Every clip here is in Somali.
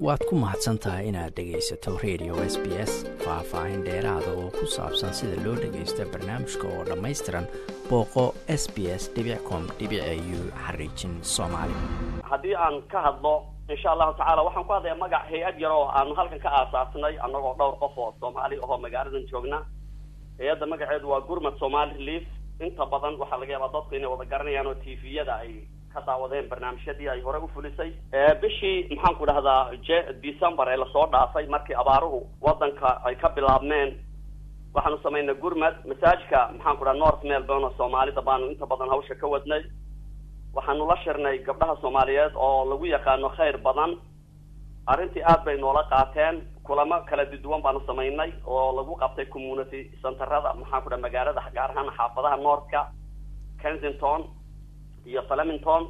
waad ku mahadsan tahay inaad dhegaysato radio s b s faah-faahin dheeraada oo ku saabsan sida loo dhagaysto barnaamijka oo dhammaystiran booqo s b s com u xariijin soomaali haddii aan ka hadlo insha allahu tacala waxaan ku hadlaya magac hay-ad yar oo aanu halkan ka aasaasnay annagoo dhowr qof oo soomaali ahoo magaaladan joogna hay-adda magaceedu waa gurmad somali relief inta badan waxaa laga yaabaa dadku inay wada garanayaan oo t v-yada ay ka daawadeen barnaamijyadii ay hore ufulisay bishii maxaan ku dhahdaa j december ee lasoo dhaafay markii abaaruhu wadanka ay ka bilaabmeen waxaanu samaynay gurmad masaajka maxaan ku dhaha north melbourne oo soomaalida baanu inta badan hawsha ka wadnay waxaanu la shirnay gabdhaha soomaaliyeed oo lagu yaqaano khayr badan arrintii aad bay noola qaateen kulamo kala duwan baanu samaynay oo lagu qabtay community centerada maxaan ku dhaha magaalada gaar ahaan xaafadaha northka kensington iyo flemington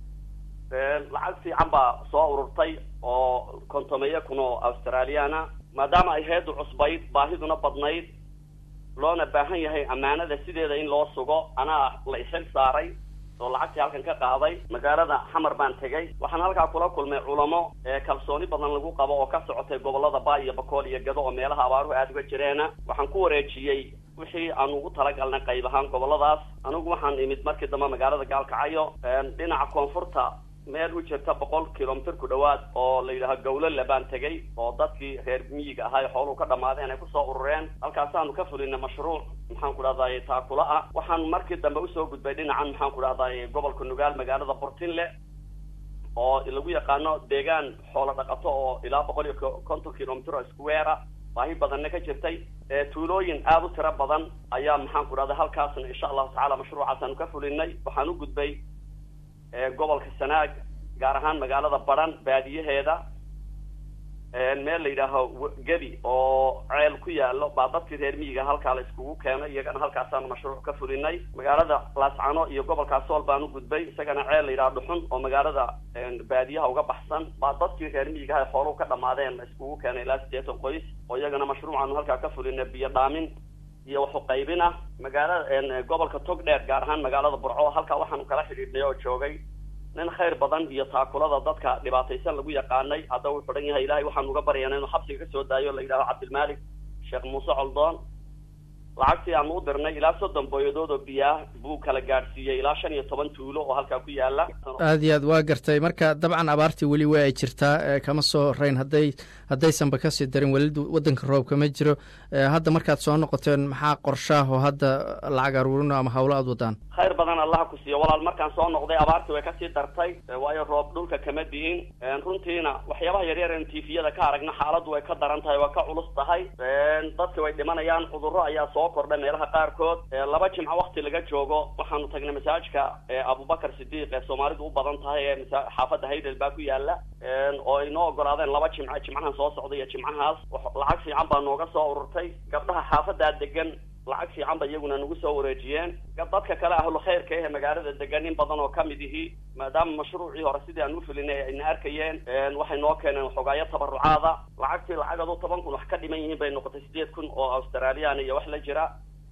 lacag fiican baa soo ururtay oo kontomeyo kun oo australiana maadaama ay heedu cusbayd baahiduna badnayd loona baahan yahay ammaanada sideeda in loo sugo anaa la ishil saaray oo lacagtii halkan ka qaaday magaalada xamar baan tegay waxaan halkaa kula kulmay culamo ee kalsooni badan lagu qabo oo ka socotay gobolada ba iyo bakool iyo gado oo meelaha abaaruhu aada uga jireena waxaan ku wareejiyey wixii aanu ugu talagalnay qayb ahaan goboladaas anigu waxaan imid markii dambe magaalada gaalkacyo dhinaca koonfurta meel u jirta boqol kilomitr ku dhawaad oo la yidhaaho gawlole baan tegay oo dadkii reer miyiga ahaa ee xooluhu ka dhamaadeen ay kusoo urureen halkaasaanu ka fulinay mashruuc maxaan ku dhahday taakula ah waxaan markii dambe usoo gudbay dhinacan maxaan ku dhahday gobolka nugaal magaalada burtinle oo lagu yaqaano deegaan xoolo dhaqato oo ilaa boqol iyo konton kilomitr oo square baahi badanna ka jirtay tuulooyin aada u tiro badan ayaa maxaan ku dhahday halkaasna insha allahu tacala mashruucaasaanu ka fulinay waxaan u gudbay gobolka sanaag gaar ahaan magaalada baran baadiyaheeda meel la yidhaaho gedi oo ceel ku yaalo baa dadkii reer miyiga halkaa la iskugu keenay iyagana halkaasaanu mashruuc ka fulinay magaalada laascano iyo gobolka sool baan u gudbay isagana ceel la yidhaha dhuxun oo magaalada baadiyaha uga baxsan baa dadkii reer miyiga aha xooluhu ka dhamaadeen la iskugu keenay ilaa siddeetan qoys oo iyagana mashruucaanu halkaa ka fulinay biyo dhaamin iyo waxuqaybin ah magaalada gobolka togdheer gaar ahaan magaalada burco halkaa waxaanu kala xidhiidhnay oo joogay nin khayr badan iyo taakulada dadka dhibaataysan lagu yaqaanay hadda wuxuu dhan yahay ilahay waxaanu uga baryana inuu xabsiga kasoo daayo la yidhaho cabdilmalik sheekh muuse coldoon lacagtii aanu u dirnay ilaa soddon booyadood oo biyaah buu kala gaadhsiiyey ilaa shan iyo toban tuulo oo halkaa ku yaala aad iyo aad waa gartay marka dabcan abaartii weli waa ay jirtaa kama soo horeyn hadday haddaysanba kasii darin weli waddanka roobka ma jiro hadda markaad soo noqoteen maxaa qorshaah oo hadda lacag aruurino ama hawlo aad wadaan khayr badan allaha ku siiyo walaal markaan soo noqday abaartii way kasii dartay waayo roob dhulka kama di'in runtiina waxyaabaha yaryar en tifiyada ka aragna xaaladdu way ka daran tahay waa ka culus tahay dadka way dhimanayaan cudurro ayaa soo kordha meelaha qaarkood laba jimco wakti laga joogo waxaanu tagnay masaajka abubakar sidiiq ee soomaalidu u badan tahay ee xaafadda haydel baa ku yaala oo ay noo ogolaadeen laba jimco jimcahan soo socda iyo jimcahaas lacag fiican baa nooga soo ururtay gabdhaha xaafadaa degan lacag fiican ba iyaguna nagu soo wareejiyeen dadka kale ahlu khayrka ehe magaalada degan in badan oo kamid ihi maadaama mashruucii hore sidii aan ufulinay ayna arkayeen waxay noo keeneen xogaayo tabarucaada lacagtii lacagadu toban kun wax ka dhiman yihiin bay noqotay sideed kun oo australian iyo wax la jira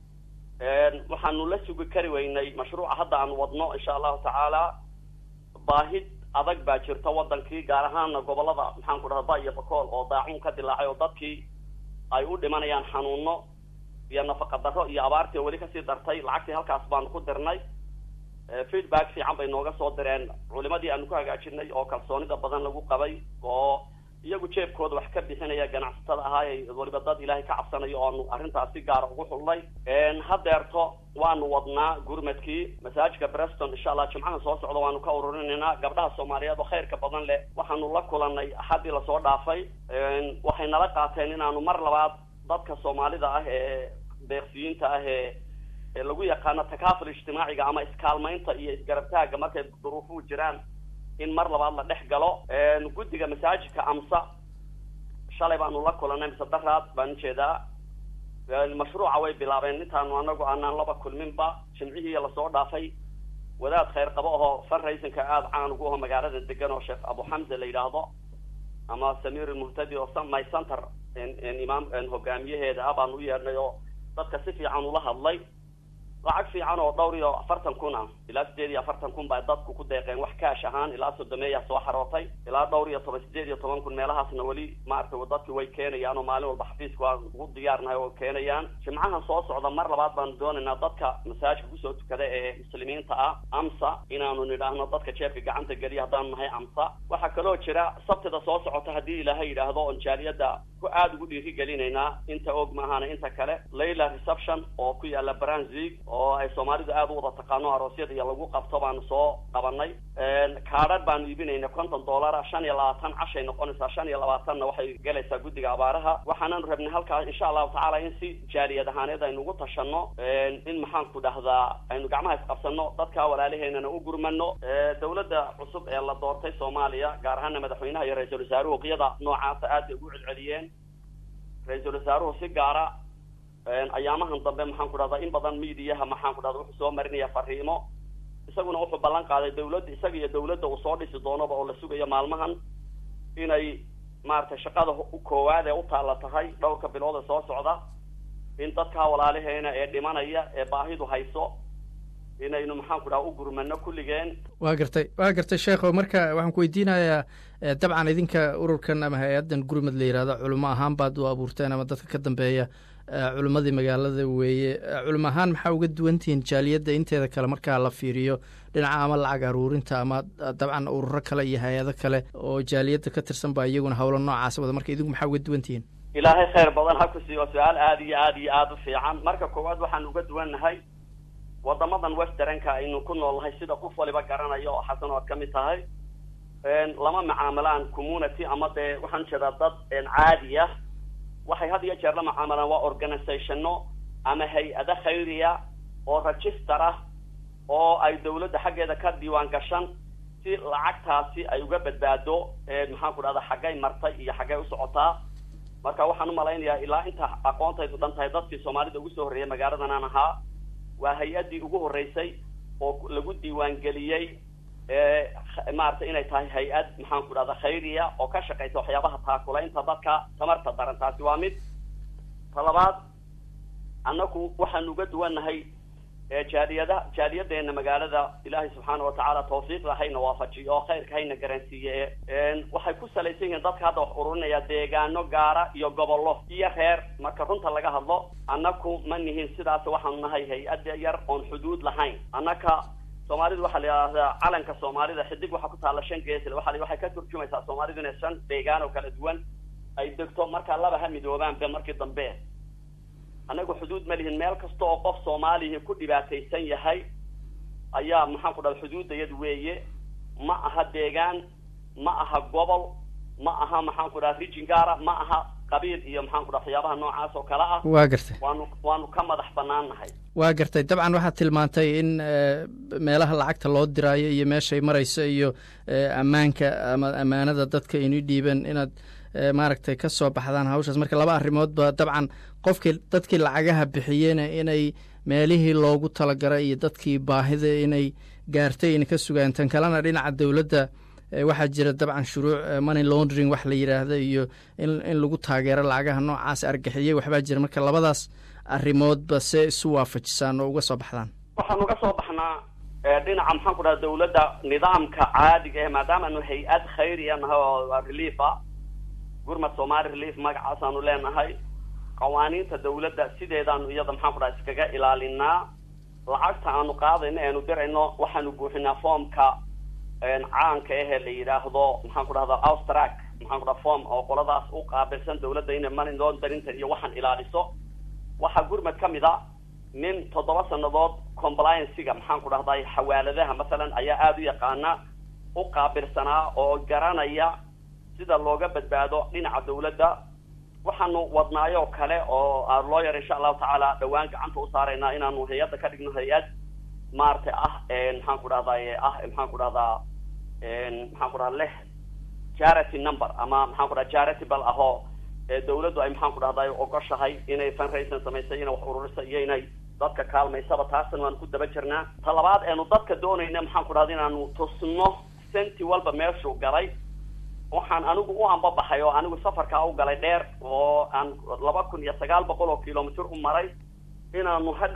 waxaanu la sugi kari weynay mashruuca hadda aan wadno insha allahu tacaala baahid adag baa jirta wadankii gaar ahaana gobolada maxaan ku dhaha ba iyo bakool oo daacun ka dilaacay oo dadkii ay u dhimanayaan xanuuno iyo nafaqa darro iyo abaartii oo weli kasii dartay lacagtii halkaas baanu ku dirnay feedback fiican bay nooga soo direen culimadii aanu ku hagaajinay oo kalsoonida badan lagu qabay oo iyagu jeebkooda wax ka bixinaya ganacsatada ahaay waliba dad ilaahay ka cabsanayo oo aanu arrintaas si gaara ugu xulnay hadeerto waanu wadnaa gurmadkii masaajidka breston insha allah jimcaha soo socda waanu ka ururinaynaa gabdhaha soomaaliyeed oo khayrka badan leh waxaanu la kulanay axaddii lasoo dhaafay waxay nala qaateen inaanu mar labaad dadka soomaalida ah ee deeqsiyiinta ah ee ee lagu yaqaano takaaful ijtimaaciga ama iskaalmaynta iyo isgarabtaagga markay duruufuhu jiraan in mar labaad la dhex galo guddiga masaajidka amsa shalay baanu la kulanay mise daraad baan ujeedaa mashruuca way bilaabeen intaanu anagu aanaan laba kulminba jimcihii lasoo dhaafay wadaad khayr qabo ahoo funraisinka aada caan ugu aho magaalada degan oo sheekh abu xamse la yidhaahdo ama samir muhtadi oo my center imaam hogaamiyaheeda ah baanu u yeedhnay oo dadka si fiican ula hadlay lacag fiican oo dhowr iyo afartan kun ah ilaa sideed iyo afartan kun baa dadku ku deeqeen wax kaash ahaan ilaa sodomeeyaa soo xarootay ilaa dhowr iyo toban sideed iyo toban kun meelahaasna weli maaragtay dadki way keenayaan oo maalin walba xafiiska waan ugu diyaarnahay oo keenayaan jimcahan soo socda mar labaad baanu doonaynaa dadka masaajka kusoo tukada ee muslimiinta ah amsa inaanu nidhaahno dadka jeefka gacanta geliya haddaanu nahay amsa waxaa kaloo jira sabtida soo socota haddii ilaahay yidhaahdo oon jaaliyadda ku aada ugu dhiiri gelinaynaa inta og maahana inta kale layla reception oo ku yaala branzig oo ay soomaalidu aada u wada taqaano aroosyada iyo lagu qabto baanu soo qabanay kaadhar baanu iibinayna konton dollara shan iyo labaatan cashay noqonaysaa shan iyo labaatanna waxay gelaysaa guddiga abaaraha waxaananu rabnay halkaa insha allahu tacaala in si jaaliyad ahaaneed aynu ugu tashano in maxaanku dhahdaa aynu gacmaha isqabsano dadka walaalaheenana u gurmano dawladda cusub ee la doortay soomaaliya gaar ahaana madaxweynaha iyo ra-iisul wasaaruhu qiyada noocaasa aad bay ugu celceliyeen ra-iisul wasaaruhu si gaara ayaamahan dambe maxaan ku dhahdaa in badan miidiyaha maxaan ku dhahda wuxuu soo marinaya fariimo isaguna wuxuu ballan qaaday dawladda isaga iyo dawladda uu soo dhisi doonaba oo la sugayo maalmahan inay maaragtay shaqada koowaad ee u taalla tahay dhowrka bilood ee soo socda in dadkaa walaalaheena ee dhimanaya ee baahidu hayso inaynu maxaan ku dhaha u gurmano kulligeen waa gartay waa gartay sheekho marka waxaan ku weydiinayaa dabcan idinka ururkan ama hay-addan gurmad la yihahdo culimo ahaan baad u abuurteen ama dadka ka dambeeya culimmadii magaalada weeye culimo ahaan maxaa uga duwantihiin jaaliyadda inteeda kale markaa la fiiriyo dhinaca ama lacag aruurinta ama dabcan ururo kale iyo hay-ado kale oo jaaliyadda ka tirsan ba iyaguna howlo noocaas wada marka idinku maxaa uga duwantihiin ilaahay khayr badan ha ku siiyo su-aal aada iyo aada iyo aada u fiican marka koowaad waxaan uga duwannahay wadamadan westernka aynu ku noolnahay sida qof waliba garanayo oo xasan oo ad ka mid tahay lama macaamilaan community ama dee waxaan ujeedaa dad caadi ah waxay had iyo jeer la macaamilaan waa organizationno ama hay-ado khayriya oo register ah oo ay dawladda xaggeeda ka diiwaan gashan si lacagtaasi ay uga badbaado maxaan ku dhahda xaggay martay iyo xaggay u socotaa marka waxaan umalaynayaa ilaa inta aqoontaydu dhan tahay dadkii soomaalida ugu soo horreeyay magaaladan aan ahaa waa hay-addii ugu horreysay oo lagu diiwaangeliyey maaragtay inay tahay hay-ad maxaan ku dhahda khayriya oo ka shaqaysa waxyaabaha taakulaynta dadka tamarta daran taasi waa mid ta labaad annaku waxaanu uga duwannahay jaaliyada jaaliyadeena magaalada ilaahay subxaana watacaala tawfiiqda hayna waafajiyo oo khayrka hayna garansiiye waxay ku salaysan yihiin dadka hadda wax ururinaya deegaano gaara iyo gobollo iyo reer marka runta laga hadlo annaku ma nihin sidaas waxaanu nahay hay-adda yar oon xuduud lahayn annaka soomaalidu waxaa la yidhahdaa calanka soomaalida xidig waxaa ku taalla shan geesle waa waxay ka turjumaysaa soomaalidu inay shan deegaan oo kala duwan ay degto markaa laba ha midoobaanba markii dambe annagu xuduud ma lihin meel kasta oo qof soomaalihi ku dhibaataysan yahay ayaa maxaan ku dhahda xuduuddayadu weeye ma aha deegaan ma aha gobol ma aha maxaan ku dhaha rijin gaara ma aha qabiil iyo maxaan ku dhaha waxyaabaha noocaas oo kale ah waa gartay waanu waanu ka madax banaan nahay waa gartay dabcan waxaad tilmaantay in meelaha lacagta loo diraayo iyo meeshay marayso iyo ammaanka ama ammaanada dadka inii dhiiban inaad maaragtay ka soo baxdaan hawshaas marka laba arrimoodba dabcan qofkii dadkii lacagaha bixiyeyna inay meelihii loogu talagalay iyo dadkii baahida inay gaartay ina ka sugaan tan kalena dhinaca dowladda waxaa jira dabcan shuruuc money laundering wax la yidhaahdo iyo in in lagu taageero lacagaha noocaas argixiyey waxbaa jira marka labadaas arrimoodba see isu waafajisaan oo uga soo baxdaan waxaan uga soo baxnaa dhinaca maxaan ku dhaha dawladda nidaamka caadiga eh maadaama anu hay-ad khayriya nahay oo relief ah gurmad somali relief magacaasaanu leenahay qawaaniinta dawladda sideedaanu iyada maxaan ku dhaha iskaga ilaalinaa lacagta aanu qaadayno eanu dirayno waxaanu buuxinaa foomka caanka ehe la yidhaahdo maxaan ku dhahda austrac maxaan ku dhaha form oo qoladaas u qaabilsan dawladda inay money launderintan iyo waxaan ilaaliso waxaa gurmad ka mid a nin toddoba sanadood compliancega maxaan ku dhahday xawaaladaha masalan ayaa aada u yaqaana u qaabilsanaa oo garanaya sida looga badbaado dhinaca dawladda waxaanu wadnaayoo kale oo lawyer insha allahu tacaala dhawaan gacanta u saaraynaa inaanu hay-adda ka dhigno hay-ad maaragtay ah maxaan ku dhahday ah maxaan ku dhahdaa maxaan ku dhaha leh charity number ama maxaan ku dhaha charitable ahoo dawladdu ay maxaan ku dhahday ogoshahay inay fundraising samaysay inay wax ururisa iyo inay dadka kaalmaysaba taasna waanu ku daba jirnaa ta labaad eenu dadka doonayna maxaan ku dhahda inaanu tusno senti walba meeshuu galay waxaan anigu u ambabaxay oo anigu safarkaa u galay dheer oo aan laba kun iyo sagaal boqol oo kilomitr u maray inaanu hadhow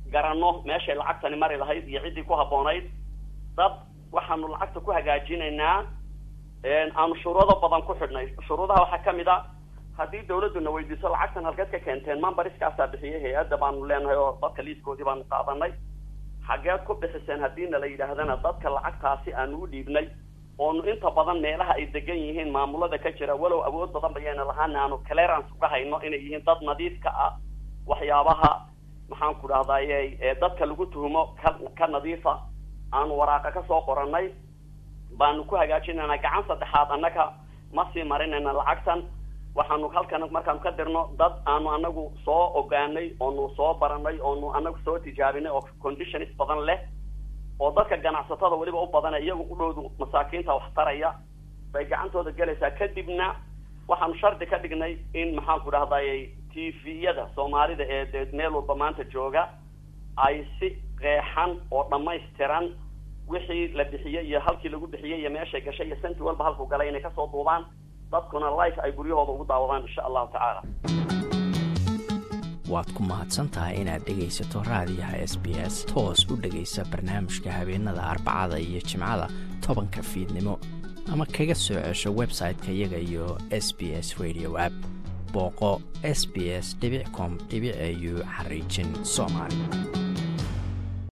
garanno meeshay lacagtani mari lahayd iyo ciddii ku habboonayd dad waxaanu lacagta ku hagaajinaynaa aanu shuruudo badan ku xidhnay shuruudaha waxaa ka mid a haddii dawladduna weydiiso lacagtan halkeed ka keenteen mambariskaasaa bixiyay hay-adda baanu leenahay oo dadka liiskoodii baanu qaadanay xageed ku bixiseen haddiina la yidhaahdana dadka lacagtaasi aanu u dhiibnay oonu inta badan meelaha ay degan yihiin maamulada ka jira walow awood badan bayayna lahaana aanu clearance uga hayno inay yihiin dad nadiifka ah waxyaabaha maxaan ku dhahdaye dadka lagu tuhumo ka ka nadiifa aanu waraaqa ka soo qorannay baanu ku hagaajinayna gacan saddexaad annaga ma sii marinayna lacagtan waxaanu halkan markaanu ka dirno dad aanu anagu soo ogaanay oonu soo baranay oonu anagu soo tijaabinay oo conditions badan leh oo dadka ganacsatada weliba u badana iyagu u dhowdu masaakiinta wax taraya bay gacantooda gelaysaa kadibna waxaanu shardi ka dhignay in maxaan ku dhahdaye t v-yada soomaalida ee dee meel walba maanta jooga ay si qeexan oo dhammaystiran wixii la bixiyey iyo halkii lagu bixiyey iyo meeshay gashay iyo santi walba halku galay inay kasoo duubaan dadkuna life ay guryahooda ugu daawadaan insha allahu tacaala waad ku mahadsan tahay inaad dhegaysato raadiyaha s b s toos u dhegaysa barnaamijka habeenada arbacada iyo jimcada tobanka fiidnimo ama kaga soo cesho website-ka iyaga iyo s b s radio app booqo s b s com au xariijin soomaali